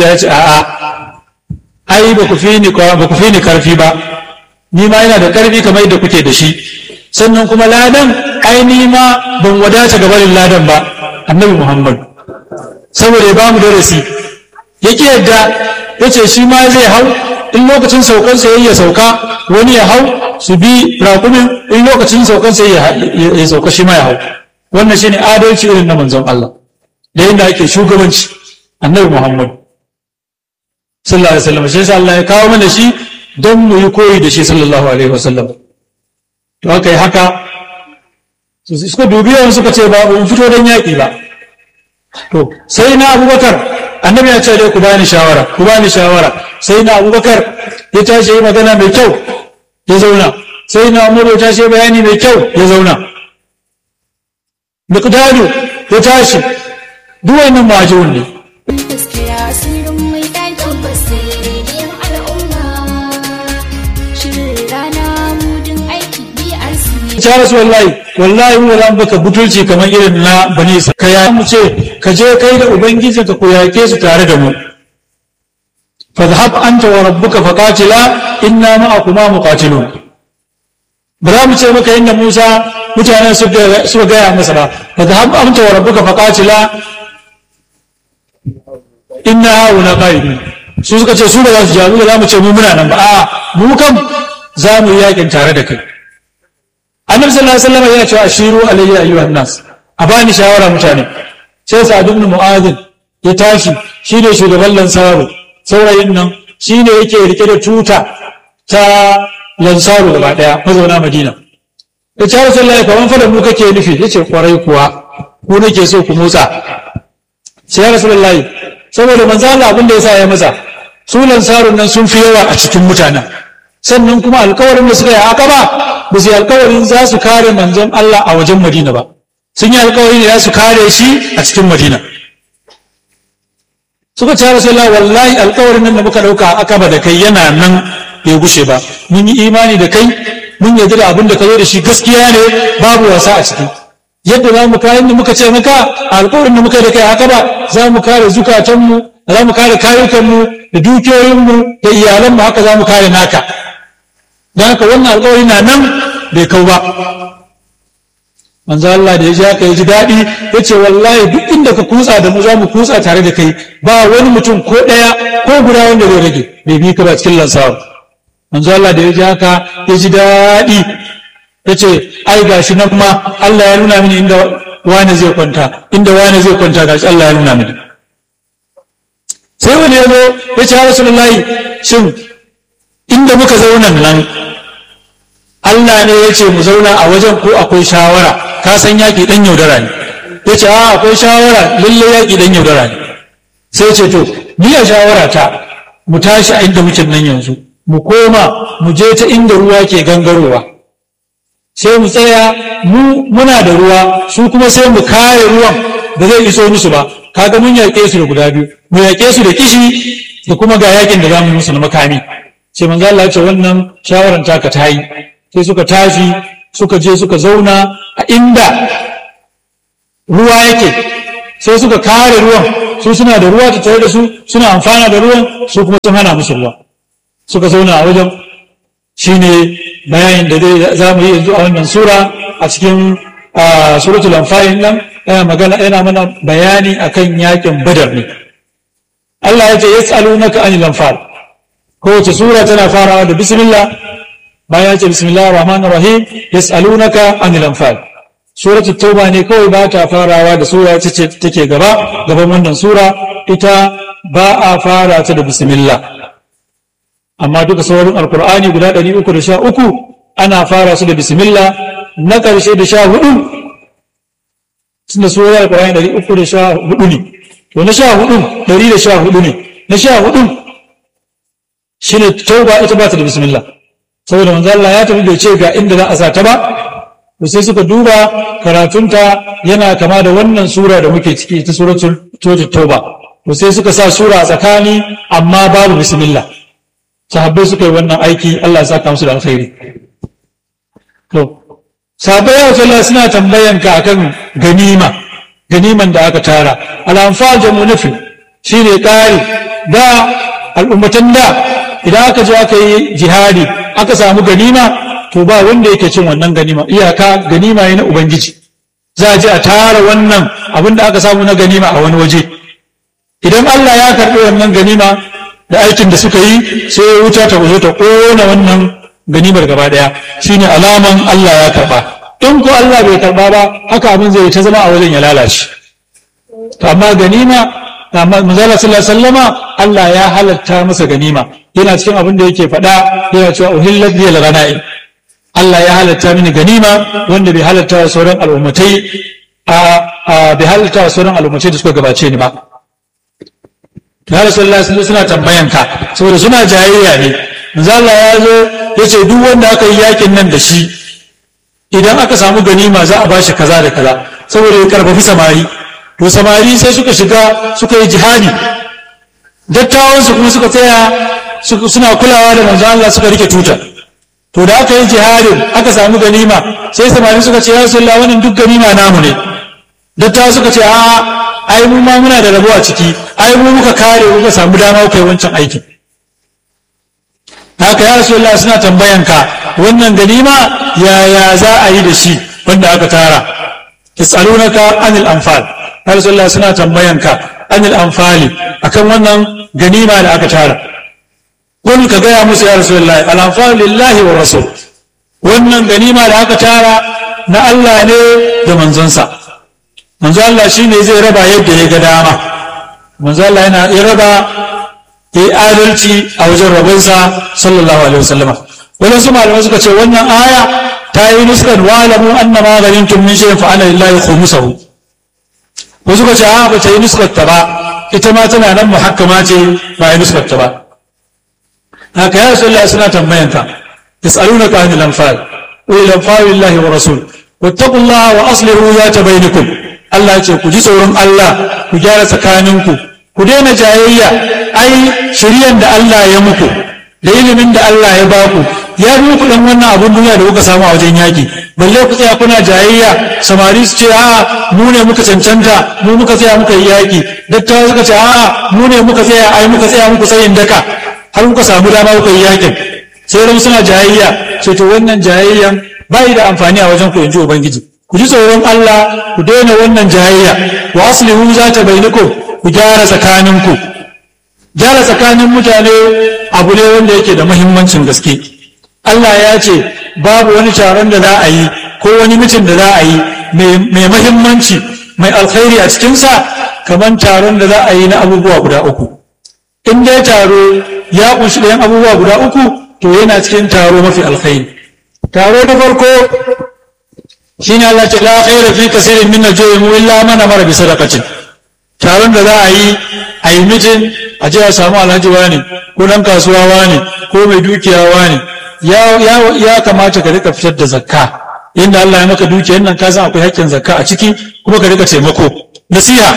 yadda ya ce a'a ai ba ku fi ni ba ku fi ni karfi ba ni ma yana da karfi kamar yadda kuke da shi sannan kuma ladan ai ni ma ban wadata ga barin ladan ba annabi muhammad saboda ya ba mu darasi yake yadda ya ce shi ma zai hau in lokacin saukan sai ya sauka wani ya hau su bi raƙumin in lokacin saukan sai ya sauka shi ma ya hau wannan shine adalci irin na manzon Allah da yadda ake shugabanci annabi Muhammad sallallahu alaihi wasallam shi Allah ya kawo mana shi don mu yi koyi da shi sallallahu alaihi wasallam to aka yi haka suka dubi yawan suka ce ba mu fito don yaƙi ba to sai na abubakar annabi ya ce dai ku bani shawara ku bani shawara sai na abubakar ya tashi yi magana mai kyau ya zauna sai na umaru ya tashi bayani mai kyau ya zauna miqdadu ya tashi duk wannan majun ne gaskiya sirrin mai ɗaki basirin al'umma shirin rana mudin aiki BRC ya rasu wallahi wallahi mu za mu baka butulci kamar irin na bani sa ka ya mu ce ka je kai da ubangiji ka ku yake su tare da mu fadhhab anta wa rabbuka faqatila inna ma'akuma muqatilun ba za mu ce maka inda Musa mutanen suka gaya masa ba fadhhab anta wa rabbuka faqatila inna hauna qa'idun su suka ce su ba za su jaru da za mu ce mu muna nan ba a mu kam za mu yi yakin tare da kai annabi sallallahu alaihi wasallam yana cewa ashiru alayya ayyuhan nas a bani shawara mutane sai sa'ad ibn mu'adh ya tashi shine shugaban lansaru saurayin nan shine yake rike da tuta ta lansaru gaba daya mazauna madina ya ce rasulullahi kaman fa da mu kake nufi yace kwarai kuwa ku nake so ku motsa sai ya rasulullahi saboda manzo Allah abin da yasa ya masa su lansarun nan sun fi yawa a cikin mutanen sannan kuma alkawarin da suka yi haka ba ba su yi alkawarin za su kare manzon Allah a wajen Madina ba sun yi alkawarin da za su kare shi a cikin Madina suka ce Rasulullah wallahi alkawarin nan da muka dauka a akaba da kai yana nan bai gushe ba mun yi imani da kai mun yarda da abin da ka zo da shi gaskiya ne babu wasa a ciki yadda za mu kayan da muka ce maka alkawarin da muka yi da kai haka ba za mu kare zukatanmu za mu kare kayukanmu da dukiyoyinmu da iyalanmu haka za mu kare naka don haka wannan alkawari na nan bai kau ba manzo Allah da ya ji haka ya ji daɗi ya ce wallahi duk inda ka kutsa da mu za mu kutsa tare da kai ba wani mutum ko ɗaya ko guda wanda zai rage bai bi ka ba cikin lansawa manzo Allah da ya ji haka ya ji daɗi ya ce ai gashi nan ma Allah ya nuna mini inda wani zai kwanta inda wani zai kwanta gashi Allah ya nuna mini sai wani ya zo ya ce rasulullahi shin inda muka zauna nan Allah ne ya ce mu zauna a wajen ko akwai shawara ka san yaƙi ɗan yaudara ne ya ce a akwai shawara lalle yaƙi ɗan yaudara ne sai ce to ni a shawara ta mu tashi a inda muke nan yanzu mu koma mu je ta inda ruwa ke gangarowa sai mu tsaya mu muna da ruwa su kuma sai mu kare ruwan da zai iso musu ba kaga mun yaƙe su da guda biyu mu yaƙe su da kishi da kuma ga yakin da zamu yi musu na makami sai manzo Allah ya ce wannan shawaran taka ta yi sai suka tashi suka je suka zauna a inda ruwa yake sai suka kare ruwan su suna da ruwa tare da su suna amfana da ruwan su kuma sun hana musu ruwa suka zauna a wajen shine bayanin da zai za mu yi yanzu a wannan sura a cikin suratul anfal nan yana magana yana mana bayani akan yakin badar ne Allah ya ce yas'alunaka anil anfal kowace sura tana farawa da bismillah bayan ya ce bismillahir rahmanir rahim yas'alunaka anil anfal suratul tauba ne kawai ba ta farawa da sura ce take gaba gaban wannan sura ita ba a fara ta da bismillah amma duka sauran alkur'ani guda 313 ana fara su da bismillah na ƙarshe da sha hudu suna surar alkur'ani 314 ne to na sha hudu 114 ne na sha hudu shi ne tauba ita ba ta da bismillah saboda manzo Allah ya tafi bai ce ga inda za a sa ta ba to sai suka duba karatunta yana kama da wannan sura da muke ciki ta suratul tauba to sai suka sa sura a tsakani amma babu bismillah sahabbai suka yi wannan aiki Allah ya saka musu da alkhairi to sahabbai ya Allah suna tambayan ka akan ganima ganiman da aka tara al-anfal jamu nafi shine ƙari da al'ummatan da idan aka je aka yi jihadi aka samu ganima to ba wanda yake cin wannan ganima iyaka ganima ne na ubangiji za a je a tara wannan abin da aka samu na ganima a wani waje idan Allah ya karɓi wannan ganima da aikin da suka yi sai wuta ta zo ta ƙona wannan ganimar gaba ɗaya shine alaman Allah ya karɓa in ko Allah bai karɓa ba haka abin zai ta zama a wajen ya lalace to amma ganima manzala sallallahu alaihi wasallama Allah ya halatta masa ganima yana cikin abin da yake faɗa yana cewa uhillat lil ghanaim Allah ya halatta mini ganima wanda bai halatta wa sauran al'ummatai a bai halatta wa sauran al'ummatai da suka gabace ni ba ya rasulullah sun suna tambayan ka saboda suna jayayya ne manzo Allah ya zo ya ce duk wanda aka yi yakin nan da shi idan aka samu ganima za a bashi kaza da kaza saboda ya karfafi samari to samari sai suka shiga suka yi jihadi dattawan su kuma suka tsaya suna kulawa da manzo Allah suka rike tuta to da aka yi jihadin aka samu ganima sai samari suka ce ya rasulullah wannan duk ganima namu ne dattawa suka ce a'a ai mu ma muna da rabo a ciki ai mu muka kare muka samu dama kai wancan aikin haka ya rasulullah suna tambayan ka wannan ganima yaya za a yi da shi wanda aka tara yasalunaka anil anfal ya rasulullah suna tambayan ka anil anfali akan wannan ganima da aka tara kun ka gaya musu ya rasulullah al anfal lillahi wa rasul wannan ganima da aka tara na Allah ne da manzonsa manzo Allah shine zai raba yadda ya ga dama manzo Allah yana ya raba ya yi adalci a wajen rabonsa sallallahu alaihi wasallama wani su malamai suka ce wannan aya ta yi nuskan wa'alamu anna ma ghanimtum min shay'in fa ana lillahi khumsuhu wasu suka ce a ba ta yi nuskar ta ba ita ma tana nan muhakkama ce ba yi nuskar ta ba haka ya rasulullah suna tambayan ka yas'alunaka anil anfal wa ila anfalillahi wa rasul wattaqullaha wa aslihu zata bainakum Allah ce ku ji tsoron Allah ku gyara tsakaninku ku daina jayayya ai shiryan da Allah ya muku da ilimin da Allah ya baku ya bi muku dan wannan abun duniya da kuka samu a wajen yaki balle ku tsaya kuna jayayya samari su ce a'a mu ne muka cancanta mu muka tsaya muka yi yaki dattawa suka ce a'a mu ne muka tsaya ai muka tsaya muku tsayin daka har kuka samu dama kuka yi yakin sai ran suna jayayya sai to wannan jayayyan bai da amfani a wajen ku yanzu ubangiji ku ji tsoron Allah ku daina wannan jayayya wa aslihu zata bainakum ku gyara tsakaninku gyara tsakanin mutane abu ne wanda yake da muhimmancin gaske Allah ya ce babu wani taron da za a yi ko wani mitin da za a yi mai muhimmanci mai alkhairi a cikinsa kamar taron da za a yi na abubuwa guda uku in dai taro ya kunshi ɗayan abubuwa guda uku to yana cikin taro mafi alkhairi taro na farko shine Allah ce la khaira fi kasirin min najwihim illa man amara bi sadaqatin taron da za a yi a yi mitin a je a samu alhaji wani ko dan kasuwa wani ko mai dukiya wani ya ya ya kamata ka rika fitar da zakka inda Allah ya maka dukiyar nan ka san akwai haƙƙin zakka a ciki kuma ka rika taimako nasiha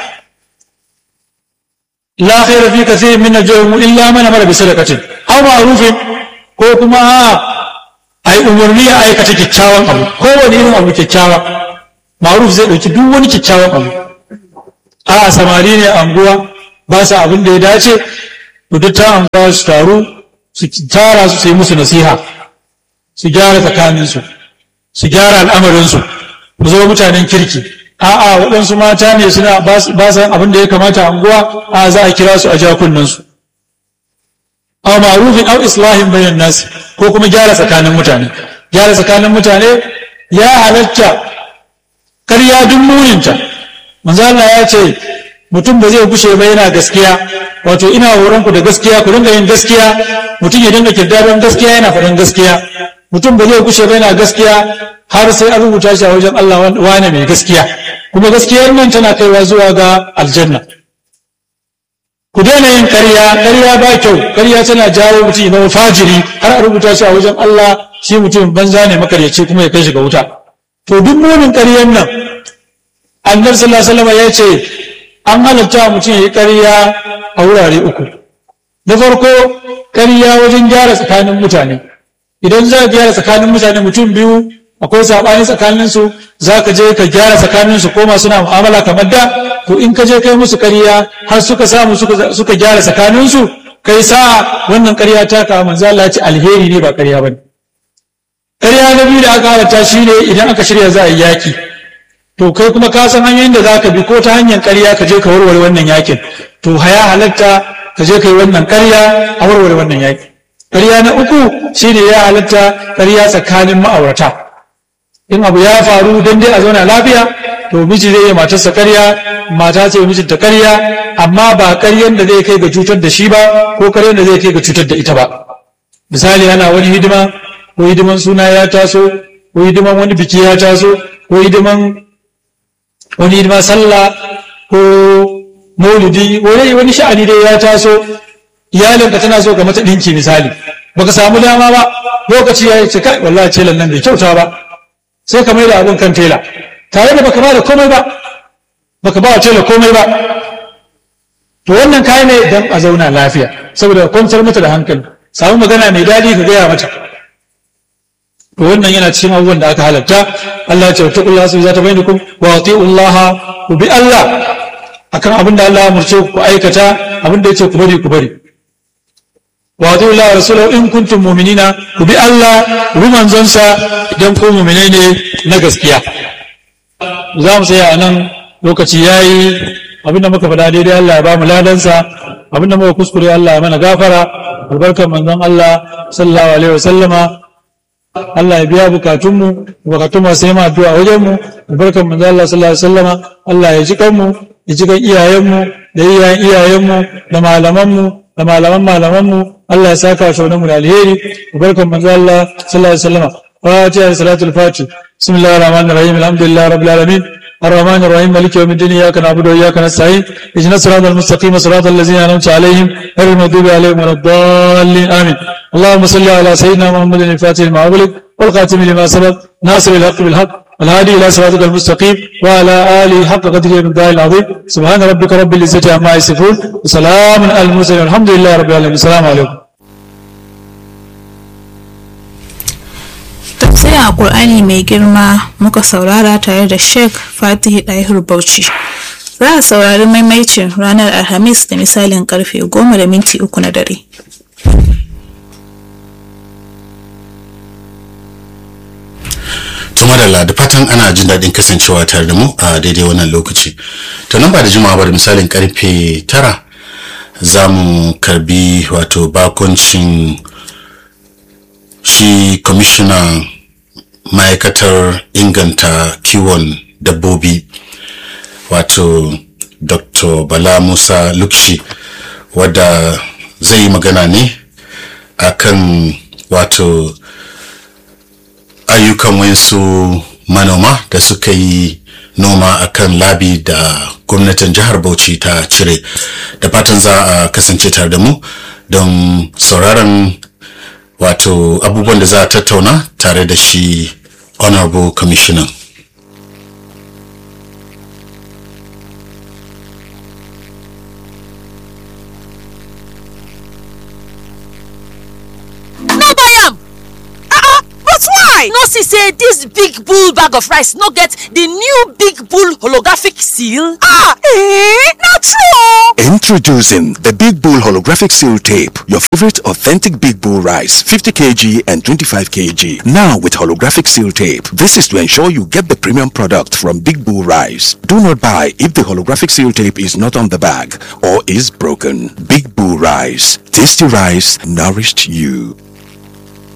la khaira fi kasirin min najwihim illa man amara bi sadaqatin aw ma'rufin ko kuma a yi umarni a aikata kyakkyawan abu kowane irin abu kyakkyawa maruf zai ɗauki duk wani kyakkyawan abu a samari ne anguwa ba sa abin da ya dace to duk ta anguwa su taru su tara su sai musu nasiha su gyara tsakaninsu su gyara al'amarinsu su zama mutanen kirki a'a waɗansu mata ne suna ba sa abin da ya kamata anguwa a za a kira su a jakunansu aw ma'rufin aw islahin bainan nas ko kuma gyara tsakanin mutane gyara tsakanin mutane ya halatta karya duk muninta manzo Allah ya ce mutum ba zai gushe ba yana gaskiya wato ina horon ku da gaskiya ku dinga yin gaskiya mutum ya dinga kirdaron gaskiya yana faɗin gaskiya mutum ba zai gushe ba yana gaskiya har sai an rubuta shi a wajen Allah wane mai gaskiya kuma gaskiyar nan tana kaiwa zuwa ga aljanna ku daina yin ƙarya ƙarya ba kyau ƙarya tana jawo mutum zama fajiri har a rubuta shi a wajen Allah shi mutum banza ne makaryaci kuma ya kai shi ga wuta to duk munin ƙaryan nan annabi sallallahu alaihi wasallam ya ce an halatta mutum ya yi ƙarya a wurare uku na farko ƙarya wajen gyara tsakanin mutane idan za ka gyara tsakanin mutane mutum biyu akwai saɓani tsakaninsu za ka je ka gyara tsakaninsu koma suna mu'amala kamar da to in ka je kai musu ƙarya har suka samu suka suka gyara tsakaninsu kai sa wannan ƙarya ta ka manzo Allah ya ce alheri ne ba ƙarya bane ƙarya na biyu da aka halatta shine idan aka shirya za a yi yaki to kai kuma ka san hanyoyin da za ka bi ko ta hanyar ƙarya ka je ka warware wannan yakin to haya halatta ka je ka yi wannan ƙarya a warware wannan yaki ƙarya na uku shine ya halatta ƙarya tsakanin ma'aurata in abu ya faru don dai a zauna lafiya to miji zai yi matarsa ƙarya mata ce mijinta ƙarya amma ba ƙaryan da zai kai ga cutar da shi ba ko ƙaryan da zai kai ga cutar da ita ba misali ana wani hidima ko hidiman suna ya taso ko hidiman wani biki ya taso ko hidiman wani hidima sallah ko maulidi wani wani sha'ani dai ya taso iyalinka tana so ka mata ɗinki misali baka samu dama ba lokaci ya ce kai wallahi telan nan bai kyauta ba sai ka mai da abin kan tela tare da baka ba da komai ba baka ba wa tela komai ba to wannan kayan ne dan a zauna lafiya saboda kwantar mata da hankali samu magana mai daɗi ka gaya mata to wannan yana cikin abubuwan da aka halatta Allah ya ce wata kullu su zata bainakum wa atiullaha ku bi Allah akan abin da Allah ya murce ku aikata abin da yace ku bari ku bari wa atiullaha wa rasulahu in kuntum mu'minina ku bi Allah ku bi manzonsa idan ku mu'minai ne na gaskiya za mu tsaya a nan lokaci yayi abin da muka faɗa daidai Allah ya ba mu ladansa abin da muka kuskure Allah ya mana gafara albarkar manzon Allah sallallahu alaihi wa sallama Allah ya biya bukatunmu bukatun masu yi addu'a a wajenmu albarkan manzo Allah sallallahu alaihi wasallama Allah ya ji kanmu ya ji kan iyayenmu da iyayen iyayenmu da malamanmu da malaman malamanmu Allah ya saka shi mu da alheri albarkan manzo Allah sallallahu alaihi wasallama fatiha salatul fatih bismillahir rahmanir rahim alhamdulillahi rabbil alamin الرحمن الرحيم مالك يوم الدين اياك نعبد واياك نستعين اهدنا الصراط المستقيم صراط الذين انعمت عليهم غير المغضوب عليهم ولا الضالين امين اللهم صل على سيدنا محمد الفاتح لما أغلق والخاتم لما سبق ناصر الحق بالحق الهادي الى صراطك المستقيم وعلى اله حق قدره ومقداره العظيم سبحان ربك رب العزه عما يصفون وسلام على المرسلين الحمد لله رب العالمين السلام عليكم tafsirin alkur'ani mai girma muka saurara tare da sheikh fatihi ɗahir bauchi za a saurari maimaicin ranar alhamis da misalin karfe goma da minti uku na dare tuma da da fatan ana jin daɗin kasancewa tare da mu a daidai wannan lokaci to nan ba da jimawa ba da misalin karfe tara za mu karbi wato bakoncin shi kwamishinan ma'aikatar inganta kiwon dabbobi wato dr bala musa lukshi wadda zai yi magana ne akan wato ayyukan wasu manoma da suka yi noma akan labi da gwamnatin jihar bauchi ta cire da fatan za a kasance tare da mu don sauraron wato abubuwan da za a tattauna tare da shi honorable commissioner no buy am ah but why no see say dis big bull bag of rice no get di new big bull holographic seal ah eh na true Introducing the Big Bull Holographic Seal Tape, your favorite authentic Big Bull rice, 50 kg and 25 kg. Now with holographic seal tape. This is to ensure you get the premium product from Big Bull Rice. Do not buy if the holographic seal tape is not on the bag or is broken. Big Bull Rice. Tasty rice nourished you.